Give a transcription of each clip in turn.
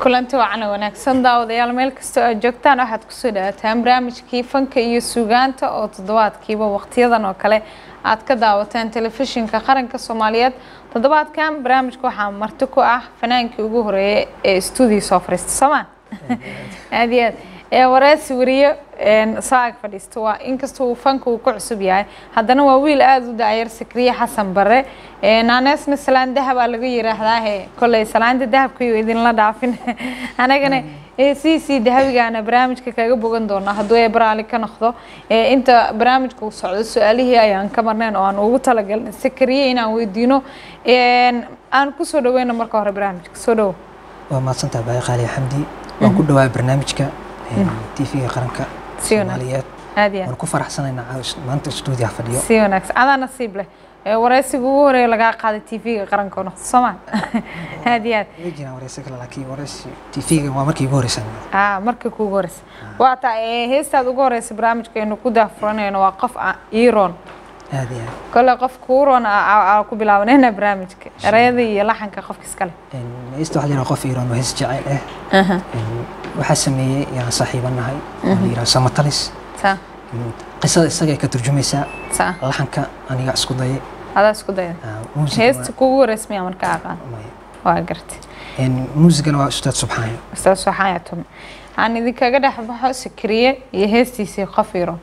kulanti wacana wanaagsan daawadayaal meel kastoo aad joogtaan waxaad kusoo dhawaataan barnaamijkii fanka iyo suugaanta oo toddobaadkiiba waqtiyadan oo kale aad ka daawateen telefishinka qaranka soomaaliyeed toddobaadkan barnaamijka waxaa marti ku ah fanaankii ugu horeeyay ee stuudio soo fariista soomaan aad iyo aad ee wareesi wariyo soo ag fadhiista waa inkastoo uu fanka uu ku cusub yahay haddana waa wiil aada u daayar sakriye xasan bare naaneesna salaan dahabaa laga yiraahdaahe kolley salaanta dahabkayo idinla dhaafin anagana c c dahabigaana barnaamijka kaga bogan doonaa hadduu ee baraali ka noqdo inta barnaamijka uu socdo su-aalihii ayaan ka marnayn oo aan ugu talagalnay sakriye inaan weydiino aan kusoo dhaweyno marka hore barnaamijka soo dhowo waa mahadsantaha baaqi qaali xamdi waan ku dhawaa barnaamijka tv-ga qaranka Si wanaagsan. soomaaliyeed aad iyo aad waan ku faraxsanaynaa caawish maanta stuudiyaha fadhiyo si wanaagsan adaa nasiib leh ee wareysiga ugu horeeya lagaa qaaday tv-ga qaranka oo noqdo soomaa aad iyo aad way jiraan wareysi kale laakiin wareysi tv-ga waa markii igu horeysa aa markii kuugu horeysa waa taa ee heestaad ugu horeysa barnaamijka aynu ku daafuranayno waa qof a- iiroon aad iyo aad kole qof kuuroon aa ku bilaabanayna barnaamijka ereyada iyo laxanka qofka iskale heesta waxaa jira qof iiraan oo hees jecel ah waxaa sameeyey yaan saaxiibanahay oo la yidhaha samatalis saa qisada isagay ka turjumaysaa saa laxanka aniga isku dayay adaa isku dayda Ah, muusiga heesta kuugu horeysa miyaa marka aqaan waa- maya. waa gartay Een, muusigana waa ustaad subxaano ustaas waxaan tume aan idinkaga dhex baxo sakriye iyo heestiisii qof iiroon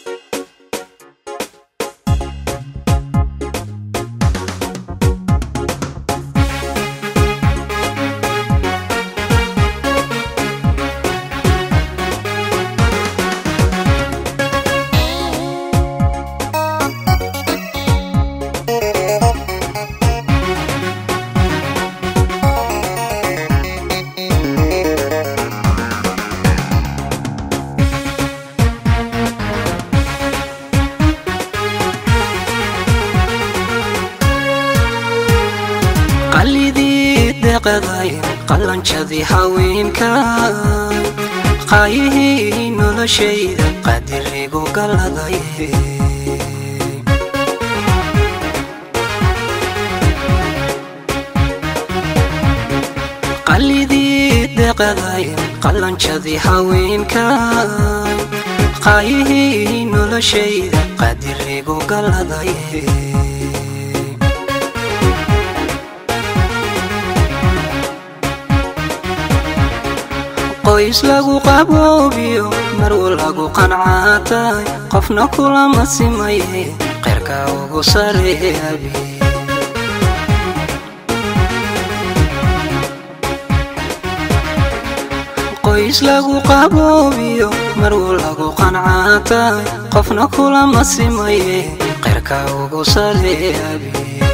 qalidii deqaday qalanjadii haweenka qaayihii noloshayda qadirigu galaday qalidii deqaday qalanjadii haweenka qaayihii noloshayda qadirigu galaday qoys lagu qaboobiyo marwo lagu qancaatay qofna kulama simaye qeyrka ugu sareebi qoys lagu qaboobiyo marwo lagu qancaatay qofna kulama simaye qeyrka ugu sareebi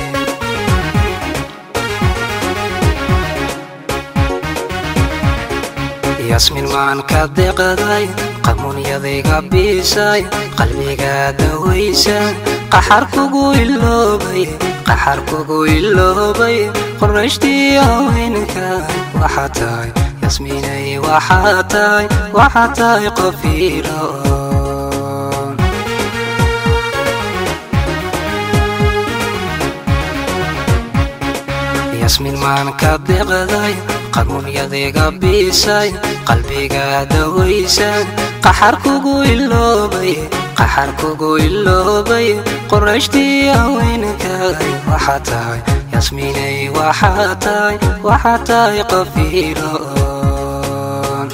yasmin maan ka deqaday qamuunyadayga biisay qalbiga dawaysay qaxar kugu iloobay qaxar kugu iloobay qorashtii haweenka waxaa tahay yasminay waxaa tahay waxaa tahay qof iiroon yasmin maan ka deqday qamuunyadayga biisay qalbiga dawaysay qaxar kugu iloobay qaxar kugu iloobay qorashtii haweenkay waxaa tahay yasminay waxaa tahay waxaa tahay qof iiroon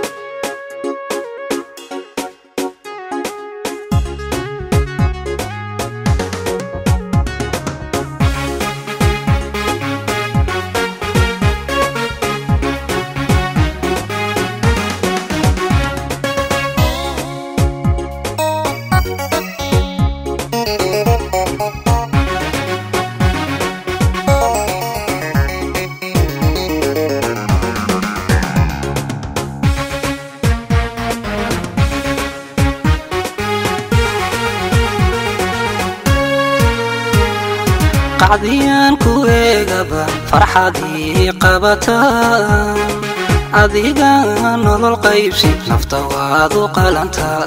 qacdiyaan ku eegaba farxadii qabata adiga nolol qaybsi nafta waad u qalantaa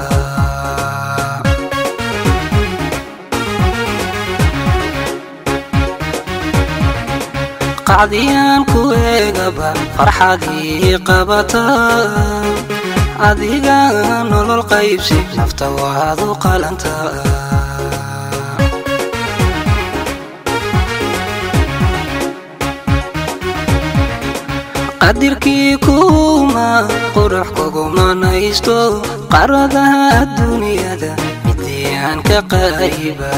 qacdiyaan ku eegaba farxadii qabata adiga nolol qaybsi nafta waad u qalanta qadirkii kuma qurux kugumanaysto qaradaha adduunyada midiyaan ka qayba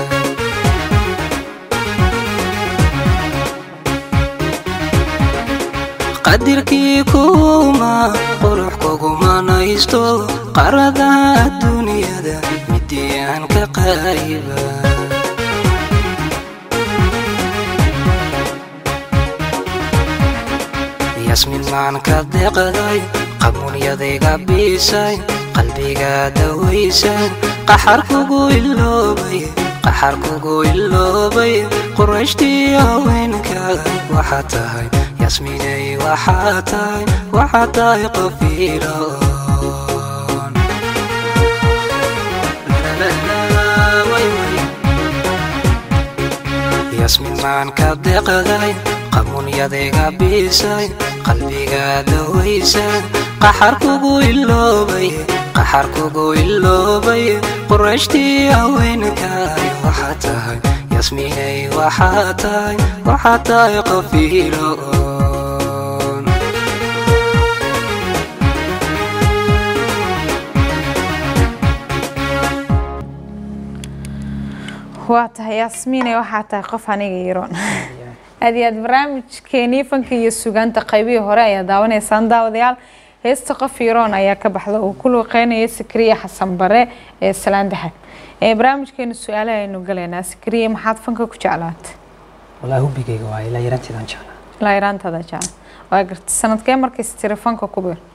qadirkii kuma qurux kugumanaysto qaradaha adduunyada midiyaan ka qayba yasmin maan ka deqday qamuunyadayga biisay qalbiga dawaysay qaxar kugu iloobay qaxar kugu iloobay qurayshtii haweenkaaga waxaa tahay yasminay waxaa tahay waxaa tahay qof iloon yasmin maan ka deqday qamuunyadayga biisay qalbiga dawaysay qaxar kugu iloobay qaxar kugu iloobay qurayshtii haweenkaaga waxaa tahay yasminay waxaa tahay waxaa tahay qof iloon waa tahay yaasmiine waxaa tahay qof aniga iroon aad iyo aad barnaamijkeenii fanka iyo sugaanta qaybihii hore ayaa daawanaysaan daawadayaal heesta qof iroon ayaa ka baxda uu ku luuqeynaya sikriya xasan bare ee salaan daxad ee barnaamijkeena su-aalaha aynu galaynaa sikriya maxaad fanka ku jeclaatay walaa hubigayga waa ilaa yaranteedaan jeclaa ilaa yaraantaada jecla waa garta sanadkee markays tiri fanka ku bir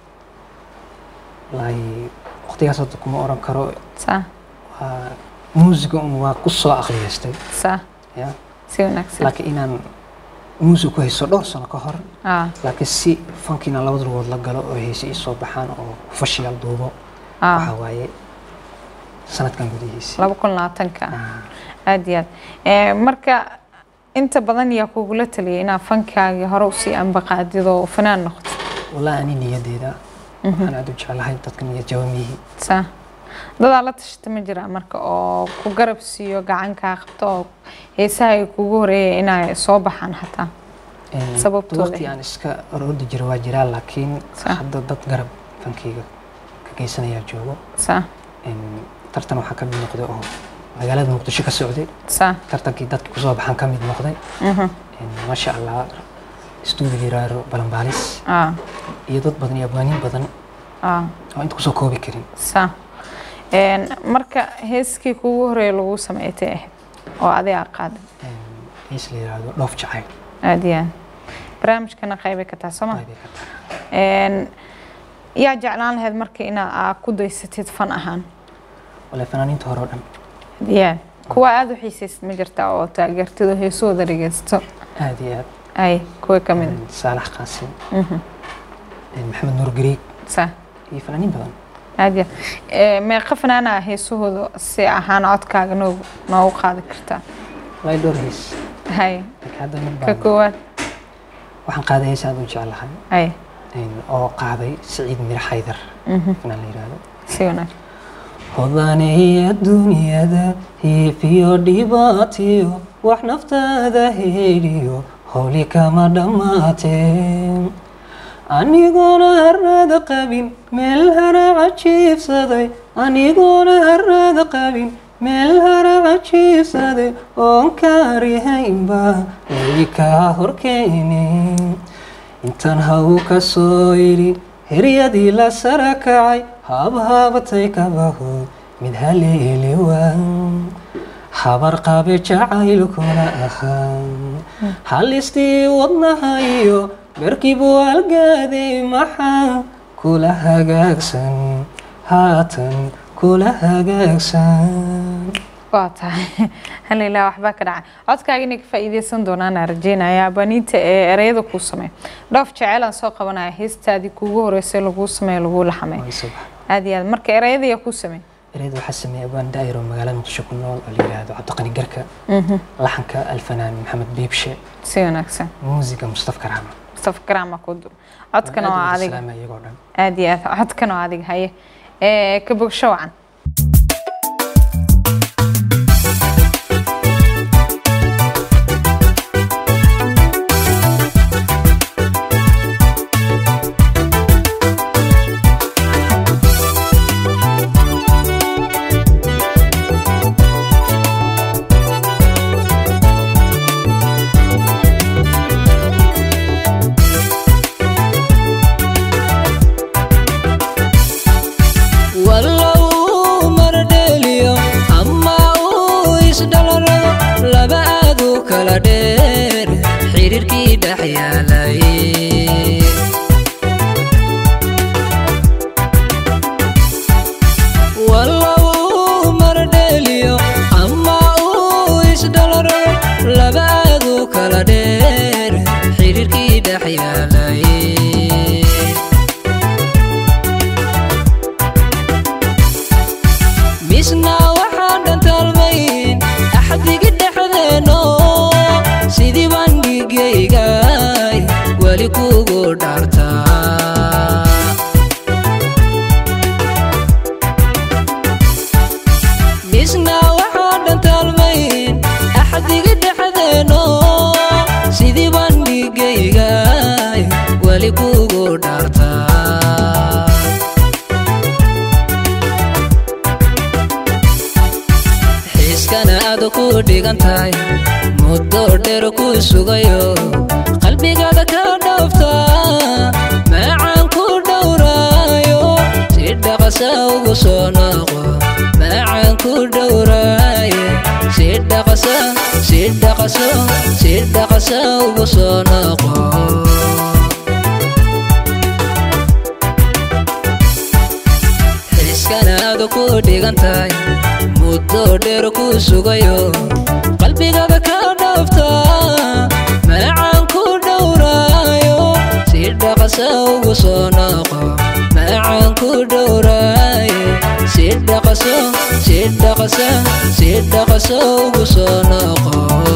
walaahi waqtigaas hadda kuma oran karo saa waa muusiga un waa ku soo aqliyaystay saa ya si wanaagsan laakiin inaan muusig ku haysto dhowr sano ka hor aa laakiin si fanki inaan labada lugood la galo oo heese ii soo baxaan oo fashiyaal duubo aa waxaa waaye sanadkan gudihiisa laba kun labaatanka Ah, aad iyo aad Eh, marka inta badan yaa kugula taliyay inaad fankaagii hore usii ambaqaadid oo fanaan noqoto wallaahi ani niyadeeda waxaan aad u jeclahay dadka niyad jawamiyihii saa dadaa la tashata ma jira marka oo ku garab siiyo gacankaa qabto oo heesaha ay kugu horeeyay inay soo baxaan hataa Een, Sababtooda. waqti aan iska orordi jiro waa jiraa laakiin Sa. hadda dad garab fankeyga ka geysanayaa joogo saa Een, tartan waxaa ka mid noqday oo magaalada muqdisho ka socday saa tartankii dadka kusoo baxaan ka mid noqday mhm Een, maasha allah stuudiga yiraahdo balanbaalis aa iyo dad badan iyo abwaaniin badan aa oo inta kusoo koobi karin saa Een, marka heeskii kugu horeeya lagu sameeytay ahayd oo adiga qaaday Een, hees la yiraahdo dhoof jacayl aad iyo aad barnaamijkana qaybay ka tahay sooma Qaybay ka tahay. Een, yaa jeclaan lahayd marka inaad aa ku daysatid fan ahaan wallaahi fanaaniinta hore oo dhan yaa kuwa aada u xiisaysid ma jirta oo taageertid oo heesahooda dhegeysto aad iyo aad ay kuwa ka mid Een, saalax qaasim Mhm. Een, maxamed nuur gariig sa iyo fanaaniin badan aad iyo aad. Ee, meeqa fanaana heesahooda si ahaan codkaaga noogu noogu qaadi kartaa wallaahi dhowr hees hay laakiin hadda mid ka baan koowaad waxaan qaaday hees aad u jeclahay ay Een, oo qaaday siciid miro xaydar mhm, fanaan la yiraahdo si wanaag hodanaya dunyada hiifiyo dhibaatiyo wax naftaada heedhiyo howli kama dhammaatee anigoona harada qabin meel haraca jiifsaday anigoona harada qabin meel haraca jiifsaday oon kaarihaynba weli kaa horkeeni intaan haw ka soo idhi heryadii la sara kacay habhaabatay kabaho mid haleeli waan habar qabe jacaylkuna ahaa halistii wadnaha iyo berkibu algaaday maxaa kula hagaagsan haatan kula hagaagsan waa tahay halilaa waxbaa ka dhacay codkaaga inay ka faa'iideysan doonaan aan rajeynaya abaniinta ee ereyada kuu sameey dhoof jeceylaan soo qabanaya heestaadii kuugu horeysay laguu sameeyo laguu laxamay Way subax. aad iyo aad marka ereyada yaa kuu sameey ereyada waxaa sameeyey abaan daa'iro magaalada muqdisho ku nool oo la yidhaahdo cabdiqani garka laxanka alfanaan maxamed biibshe si wanaagsan muusiga mustafa karaama mustafa garaama ku du codkana waa adiga salaama iyagoo dhan aad iyo aad codkana waa adiga haye ee ka bogsho wacan wallow mardheeliyo ama uu isdhalarado laba aad u kala dheer xiriirkii dhex yaalay wallow mardheeliyo ama uu isdhalarado laba aad u kala dheer xiriirkii dhex yaalay misna waxaan dhantaalmayn axdigi dhexdeeno sidii bandhigaygay weli kugu dhaartaa misna waxaan dhantaalmayn axdigi dhexdeeno sidii bandhigaygay weli kugu dhaartaa xiiskana aad ku dhigan tahay muddo dheer ku sugayo qalbigaada ka dhoofta macaan ku dhowraayo si dhaqasa ugu soo noqo macaan ku dhowraaye si dhaqasa si dhaqaso si dhaqasa ugu soo noqo xiiskana aad ku dhigan tahay muddo dheer ku sugayo qalbigaada ka dhoofta macaan ku dhowraayo si dhaqasa ugu soo noqo macaan ku dhowraaye si dhaqaso si dhaqasa si dhaqasa ugu soo noqo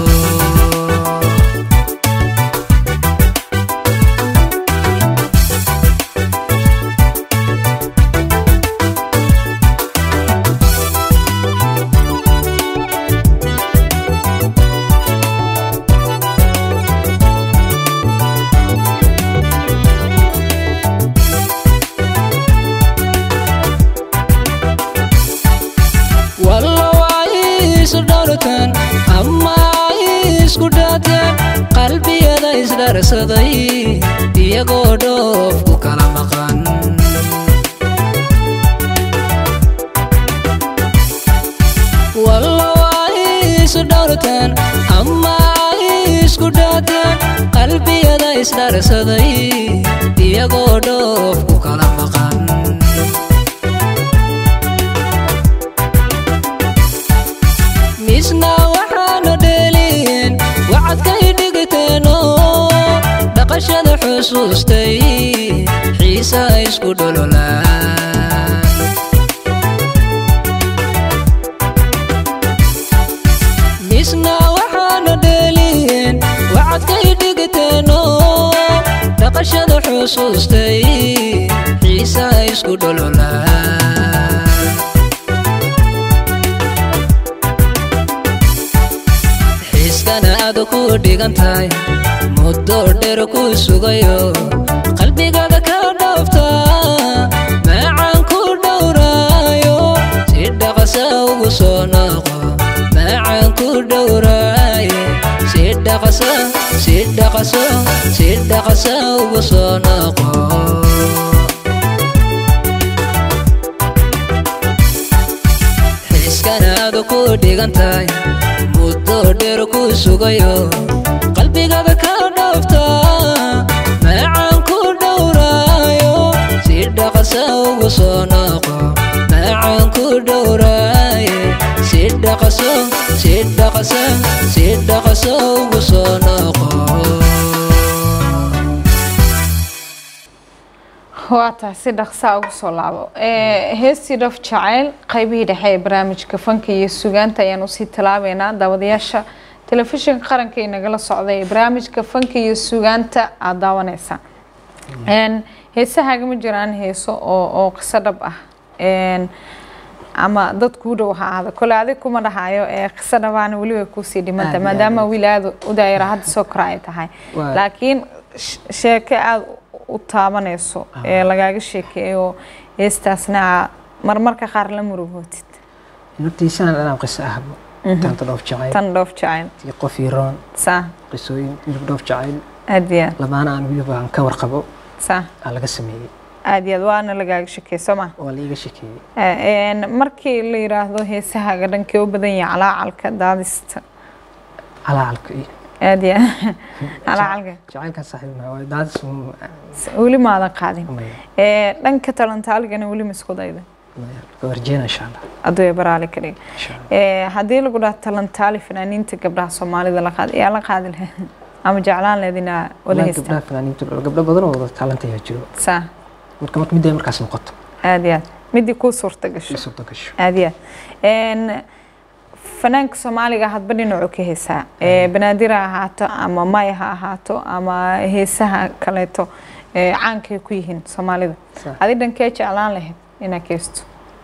wallow ay isu dhowratan ama ay isku dhaateen qalbiyada isdharsaday iyagoo dhoof ku kala maqan wallow ay isu dhowratan ama ay isku dhaateen qalbiyada isdharsaday iyagoo dhoof ku kala maqan misna waxaana dheeliin wacadkay dhigteeno dhaqashada xusuustay xiisa isku dhololaan misna waxaana dheeliin wacadkay dhigteeno dhaqashada xusuustay xiisa isku dhololaan xiiskana aad ku dhigan tahay muddo dheer ku sugayo qalbigaada ka dhoofta macaan ku dhowraayo si dhaqasa ugu soo noqo macaan ku dhowraaye si dhaqasa si dhaqaso si dhaqasa ugu soo noqo xiiskana aad ku dhigan tahay muddo dheer ku sugayo qalbigaada ka dhoofta macaan ku dhowraayo si dhaqasa ugu soo noqo macaan ku dhowraaye si dhaqaso si dhaqasa si dhaqasa ugu soo noqo waa tahay si dhaqsaa ugu soo laabo Eh, heestii dhaf jacayl qaybihii dhexe ee barnaamijka fanka iyo sugaanta ayaan usii talaabeynaa daawadayaasha telefishinka qaranka ee nagala socday ee barnaamijka fanka iyo sugaanta aada daawaneysa Een, heesahaaga ma jiraan heeso oo oo qiso dhab ah Een, ama dad kuu dhow ha ahaado kole adig kuma dhahayo ee qiso dhabaana weliba kuusii dhimanta Aad iyo maadaama aad. wiil aada u daayara hadda soo kora ay tahay Waa- laakiin sh- sheeko aada u taabanayso ee lagaaga sheekeeyo heestaasna aa marmarka qaar la murugootid hortiisaan dhanaan qiso ahba taanta dhoof jacayl tan dhoof jacayl tii qof iroon saa qisooyin hilib dhoof jacayl aad iyo aad lamaana aan weliba aan ka warqabo saa aa laga sameeyey aad iyo aad waana lagaaga sheekeey soo ma waa laiga shekeeyey Een, markii la yiraahdo heesahaaga dhankee u badan yahay calaacalka daadista calaalka iyo aad iyo aad calaacalka jacaylkan saaxiibna waa daadis mu- weli maadan qaadin maya Ee, dhanka talantaaligana weli ma isku dayda maya ka warjeena insha allah aduu baraali ka dhig insha allah Ee, haddii lagu dhaha talantaali fanaaniinta gabdhaha soomaalida la qaad yaa la qaadi lahayd ama jeclaan lahayd inaa wada Wallahi heystaan gabdhaha fanaaniintu gabdho badan oo wada taalanta ayaa jiro saa marka marka midday markaas noqoto aad iyo aad midii kuu suurta gasho ii suurta gasho aad iyo aad Een, fanaanka soomaaliga hadba dhinacu ka heesaa Ee, banaadir ha ahaato ama may ha ahaato ama heesaha kaleeto ee, caankay ku yihiin soomaalida Sax. adi dhankee jeclaan lahayd inaad kaysto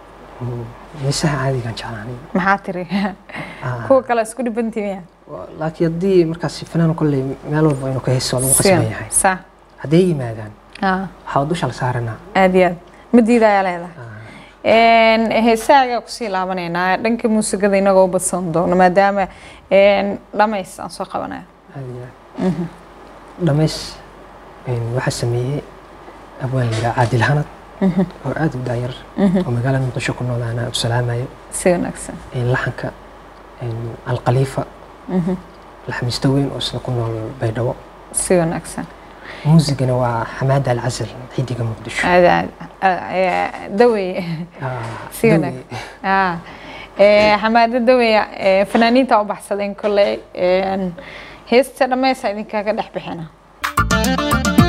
heesaha caadigaan jeclaanay maxaa tiri Ah, kuwa kale isku dhibantiimiya waa- laakiin haddii markaas fanaan kolley meel walba inuu ka heeso waa lagu qasban yahay saa hadday yimaadaan ah, waxaa dusha la saaranaa aad iyo aad ma diidayaa leedahay Ah, Een, heesahaagaa kusii laabanaynaa dhanka muusigada inagoo u badsan doono maadaama een, dhamays aan soo qabanayo aad iyo aad dhamays een, waxaa sameeyey abwaan la yidhaha caadil hanad oo aad u daayar oo magaalada muqdisho ku nool anaa u salaamayo si wanaagsan een, laxanka een, alkhaliifa laxmiista weyn oo isna ku nool baydhabo si wanaagsan muusigana waa xamaada alcasal xidiga muqdisho aad aad aad- daweye Ah, si dawe- wanaagsan Ah, ee, xamaado daweya ee, fanaaniinta u baxsadeen kolley een, heesta dhammaysa idinkaaga dhex bixina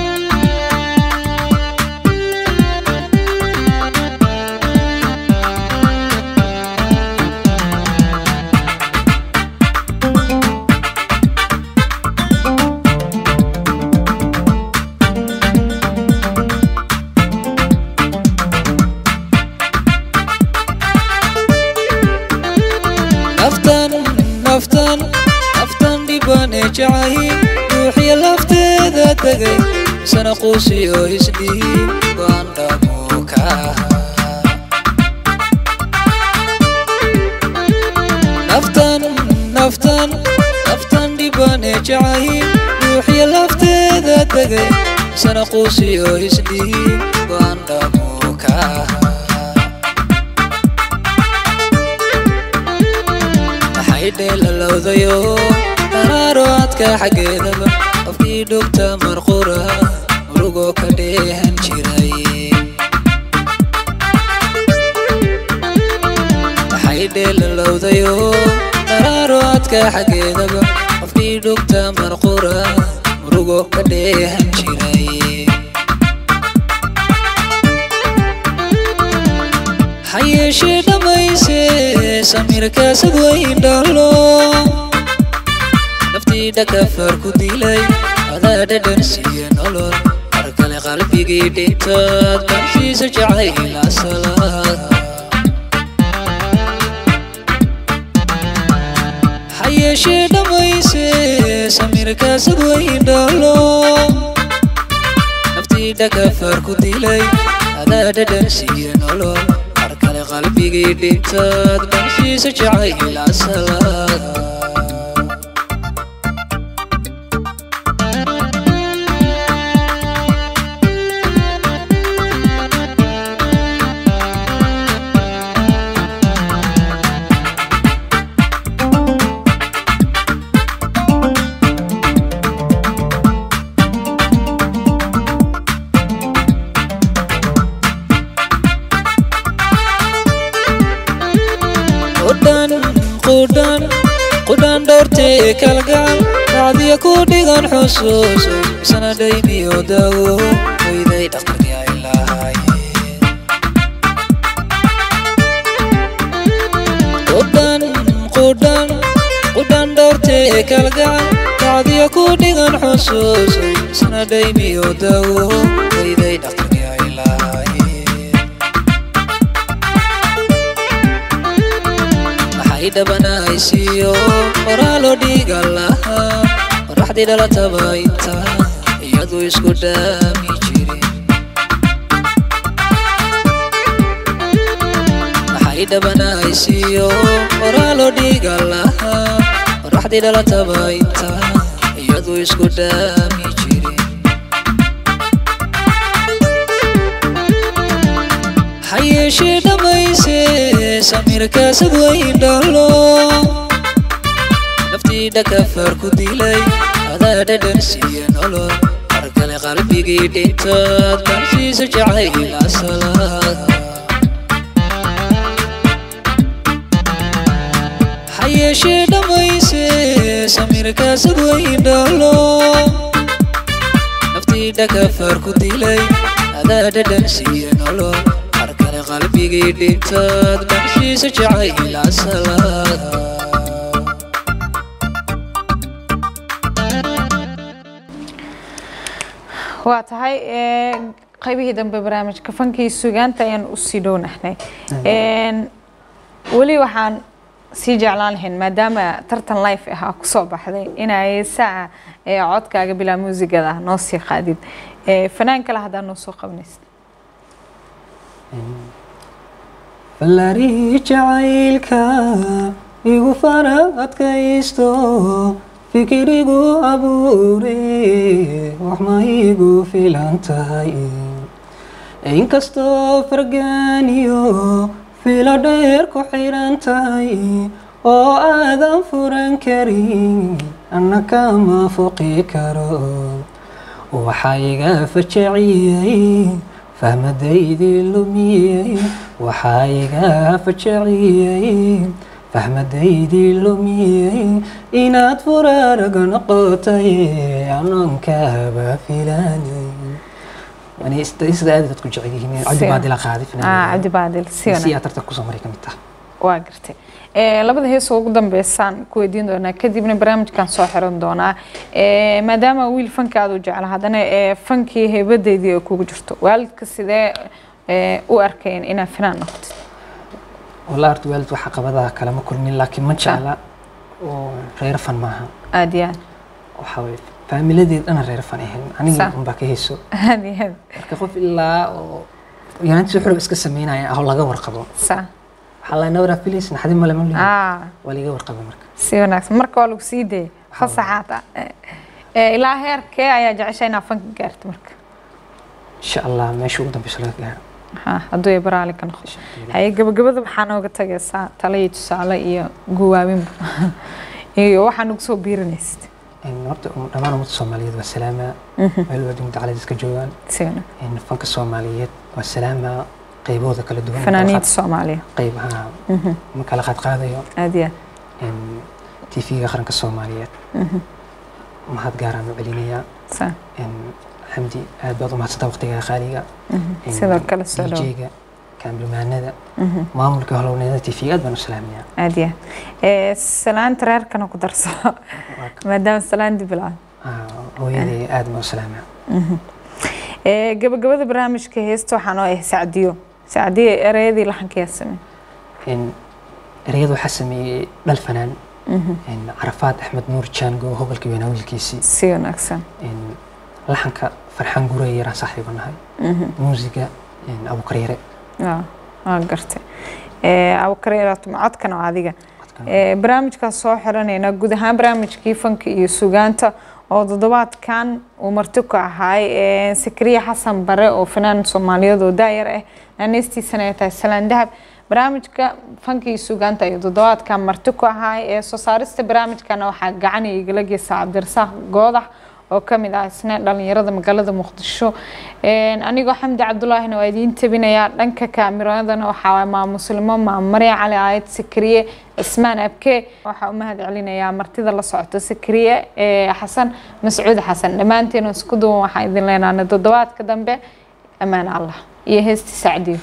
naftan naftan naftan dhibane jacahi ruuxiya lafteeda tegay sana quusiyo isdhihi waan dhamo ka naftan naftan naftan dhibane jacahi ruuxiya lafteeda tegay sana quusiyo isdhihi waan dhamo ka maxay dheelalowdayo dharaaro adka xaggeedaba qofkii dhugta marqura murugoo ka dheehan jiray maxay dheelalowdayo dharaaro adka xaggeedaba qofkii dhugta marqura murugoo ka dheehan jiray ha yeeshee dhammayse samirkaasad weyn dhalo naftii dhakafar ku dilay adaa dhadhan siiye nolol mar kale qalbigii dhintaad bansiisa jacayl asala ha yeeshee dhammayse samirkaasad weyn dhalo naftii dhakafar ku dilay adaa dhadhan siiye nolol mar kale qalbigii dhintaad bansiisa jacayl asala qudhan qudhan qudhan dhowrtee kalgacal dhacdiya ku dhigan xusuuso isna dhaymiyo dawo weyday dhaqanka ilaha dhexdee kalgacan kacdiya ku dhigan xusuuso isna dhaymiyo dawo wayday dhaqtarkii ay lahaayeen maxay dhabanaysiiyo qoraaloo dhiiga lahaa qoraxdii dhalataba inta iyadu isku dhaami jirin maxay dhabanaysiiyo qoraaloo dhiiga lahaa qoraxdii dhalataba inta iyadu isku dhaami jirin hayeeshee dhammayse samirkaasad weyn dhalo naftii dhakafar ku dilay adaa dhadhan siiya nolol mar kale qalbigii dhintaad kaansiisa jacayl asalaad hayeeshee dhammayse samirkaasad weyn dhalo naftii dhakafar ku dilay adaa dhadhan siiya nolol mar kale qalbigii dhintaad kaansiisa jacayl asalaad waa tahay ee, qaybihii dambe barnaamijka fankii sugaanta ayaan usii dhownahnay Een, weli waxaan sii jeclaan lahayn maadaama tartan life ah aa kusoo baxday inay saaca ee codkaaga bilaa muusigada noo sii qaadid Ee, fanaan kale haddaa noo soo qabanaysid fallaarihii jacaylka igu fara adkaysto fikirigu abuure wax ma igu filan tahay inkastoo fargaaniyo filo dheer ku xiran tahay oo aadan furan karin anna kama foqi karo waxaa iga fajaciyey fahmadaydii lumiyey waxaa iga fajaciyey fahmadaydii lumiyey inaad furaaraga noqotay anoonkaaba filanay sida aad dadku jecel yihiin cabdi baadila qaadi Ah, cabdi baadil si si wanaagsan aad tartan kusoo maray ka mid taha waa gartay Ee, labada heesoo ugu dambeysaan ku weydiin doonaa kadibna barnaamijkan soo xiran doonaa Ee, maadaama wiil fanka aad u jecla haddana ee, fankii heebadeydii ay kugu jirto waalidka sidee ee, u arkeen inaad fanaan noqotid walaa horta waalid waxa qabadaha kalama kulmin laakiin ma jecla oo reer fan maaha aad iyo aad waxaa weye faamiladeed dhana reer fan ahayn aniga Sax. unbaa ka heeso aad iyo aad marka qof ilaa oo yaraantiisa xurub iska sameynaya ahoo laga warqabo saa waxaa la nawraa filis naxdin male ma lihi ah waa liga warqabay marka si wanaagsan marka waa lagu sii dayay fasaxaad ah Ee, ee, ilaa heerkee ayaa jecesha inaad fanka gaarto marka insha allah meesha ugu dambeysa laga gaaro Ha, hadduu ay baraali ka noqdo haye gabagabada waxaa nooga tagaysaa talo iyo tusaale iyo guwaabinba iyo waxaa nagu soo biirinaysid Een, horta um- dhammaan ummadda soomaaliyeed waa salaama meel waa dunida calays iska joogaan si wanaagsan Een, fanka soomaaliyeed waa salaama qaybahooda kala duwan fanaaniinta soomaaliya qaybaha ma kala qaadqaadayo aad iyo aad tv-ga qaranka soomaaliyeed mahad gaaraan u celinayaa saa Een, xamdi aad baad u mahadsantaa waqtigaa qaaliga Een, sidoo kale soo dhow DJ-ga kaambilmaanada maamulka holownada tv aad baan u salaamayaa aad iyo aad Ee, salaanta reerkana ku darso maadaama salaan dib ilaa Ah, hooyaday aad baan u salaamaa Ee, gabagabada barnaamijka heesta waxaa noo ah sacdiyo sacdiyo ereyadii laxanka yaa samey Een, ereyada waxaa sameeyey dhal fanaan Een, carafaad axmed nuur jaango hobolka weynaa wiilkiisii si wanaagsan Een, laxanka farxaan gurey yaraan saaxiiba nahay muusiga een, abukaryare waa waa gartay Ee, abukariiraatum codkana waa adiga Ee, barnaamijkaas soo xiranayna guud ahaan barnaamijkii fanka iyo sugaanta oo toddobaadkan uu marti ku ahaay ee, sakriya xasan bare oo fanaan soomaaliyeed oo daayar ah naaneystiisana ay tahay salaan dahab barnaamijka fanka iyo sugaanta ayuu toddobaadkan marti ku ahaay ee soo saarista barnaamijkana waxaa gacan igala geysa cabdirasaaq goodax oo ka mid ah isna dhalinyarada magaalada muqdisho Een, anigoo xamdi cabdulaahina waa idiin tabinayaa dhanka kaamiradana waxaa waay maa muslimo maa marya cali aayad sakriye cismaan abke waxaa u mahad celinayaa martida la socota sakriye ee xasan mascuud xasan dhammaanteena isku duwan waxaan idin leenaana toddobaadka dambe ammaan allah iyo heesti sacdiyo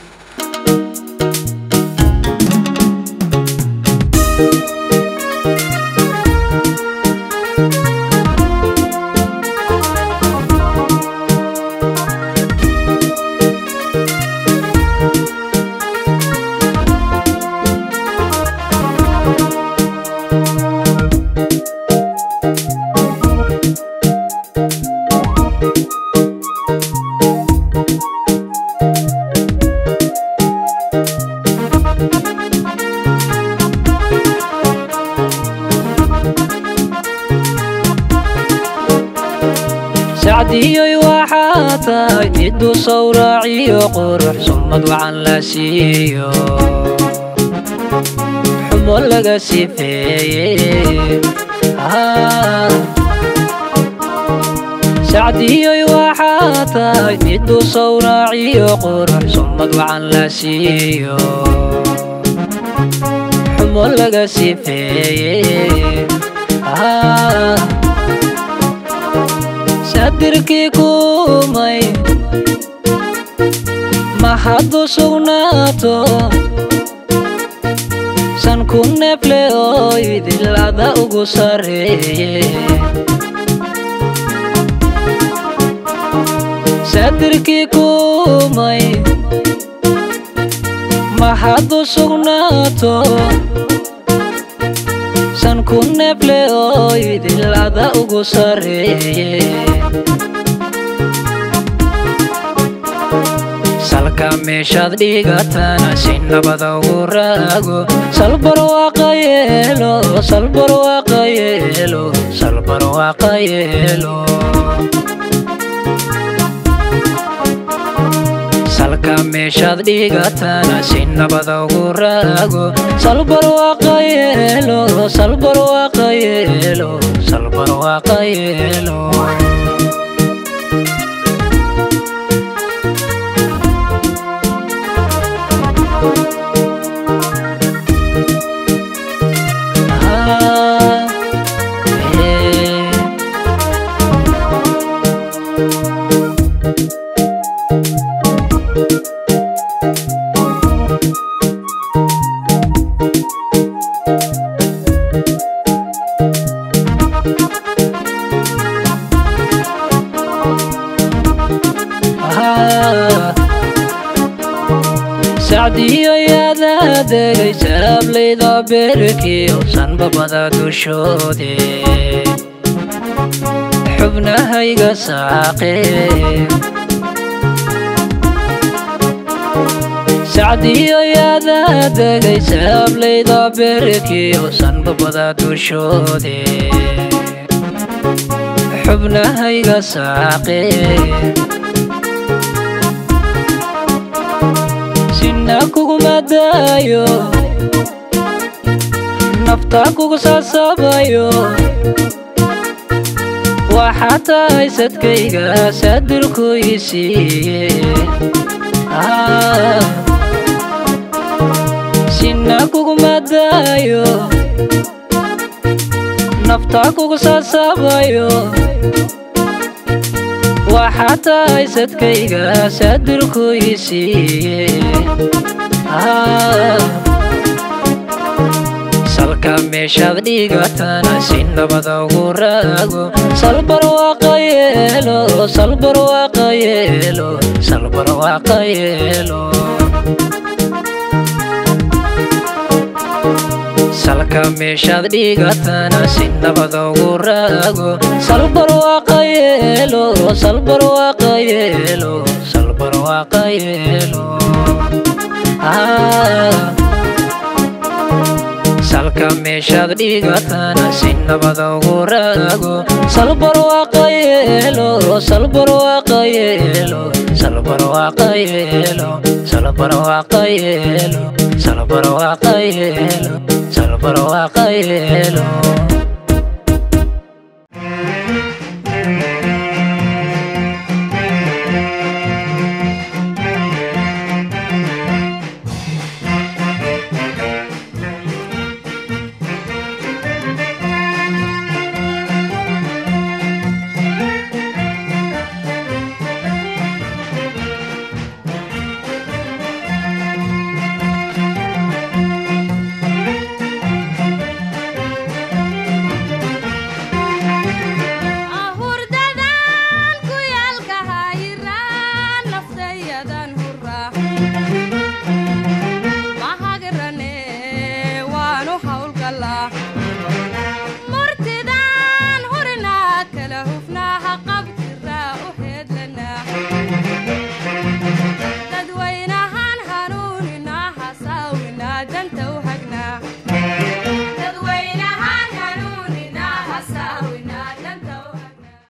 tahay miduu sawraaciyo qurux sumad wacan la siiyo xumo laga sifeeye sacdiyoy waxaa tahay miduu sawraaciyo qurux sumad wacan la siiyo xumo laga sifeeye sadirkii kumay mahadu sugnaato san ku neefle oo idilada ugu sarreeye sadirkii kumay mahadu sugnaato san ku neefle oo idilada ugu sarreeye salka meeshaad dhigatana si nabada ugu raago salbar waaqa yeelo salbar waaqa yeelo salbar waaqa yeelo salka meeshaad dhigatana si nabada ugu raago salbar waaqa yeelo salbar waaqa yeelo salbar waaqa yeelo sacdiyo yaadaa degay saablayda beerkiyo sanbabada dushoode xubnahayga saaqe sacdiyo yaadaa degay saablayda beerkiyo sanbabada dushoode xubnahayga saaqe sina kuguma daayo nafta kugu saasabayo waxaa tahay sadkayga saadirku ii siiye sina kuguma daayo nafta kugu saasabayo waxaa tahay sadkayga saadirku ii siiye salka meeshaad dhigatana si nabada ugu raago salbar waaqa yeelo salbar waaqa yeelo salbar waaqa yeelo salka meeshaad dhigatana si nabada ugu raago salbar waaqa yeelo salbar waaqa yeelo salbar waaqa yeelo salka meeshaad dhigatana si nabada ugu raago salbar waaqa yeelo salbar waaqa yeelo salbar waaqa yeelo salbar waaqa yeelo salbar waaqa yeelo salbar waaqa yeelo